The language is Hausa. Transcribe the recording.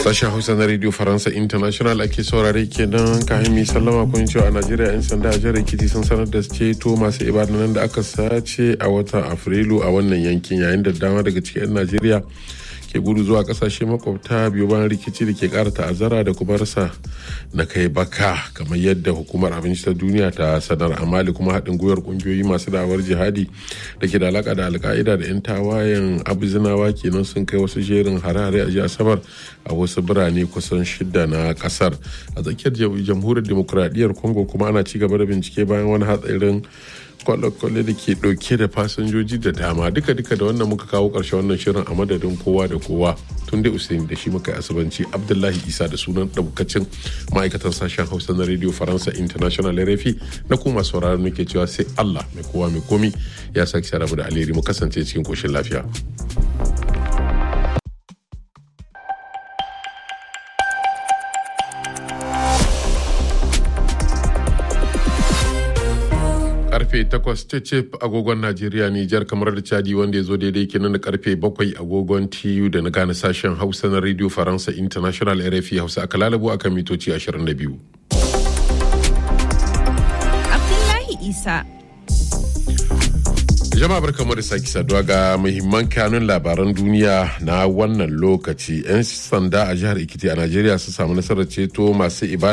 Sashen Hausa na Radio Faransa International ake saurare kenan kayan mi sallama kun cewa a Najeriya 'yan sanda a jihar Ekiti sun sanar da ceto masu ibadanan da aka sace a watan Afrilu a wannan yankin yayin da dama daga cikin 'yan Najeriya ke gudu zuwa kasashe makwabta biyu bayan rikici da ke kara ta'azzara da kuma rasa na kai baka kamar yadda hukumar abinci ta duniya ta sanar a mali kuma haɗin gwiwar ƙungiyoyi masu da'awar jihadi da ke da alaka da alka'ida da 'yan tawayen abuzinawa kenan sun kai wasu jerin hare-hare a jiya asabar a wasu birane kusan shida na kasar a tsakiyar jamhuriyar demokuraɗiyyar congo kuma ana ci gaba da bincike bayan wani hatsarin kwale-kwale da ke dauke da fasinjoji da dama duka-duka da wannan muka kawo karshe wannan shirin a madadin kowa da kowa tun dai usaini da shi muka asibanci abdullahi isa da sunan daukacin ma'aikatan sashen hausa na radio faransa international rfi na kuma sauraron nake cewa sai allah mai kowa mai komi ya sake sharabu da alheri mu kasance cikin koshin lafiya. karfe 8 cecep agogon Najeriya Nijar kamar da Chadi wanda ya zo daidai kenan da karfe 7 agogon TU da na gane sashen Hausa na Radio Faransa International RFI Hausa aka lalabo akan mitoci 22. Abdullahi Isa. Jama'a barkamu da sake saduwa ga muhimman kanun labaran duniya na wannan lokaci. 'Yan sanda a jihar Ikiti a Najeriya su samu nasarar ceto masu ibada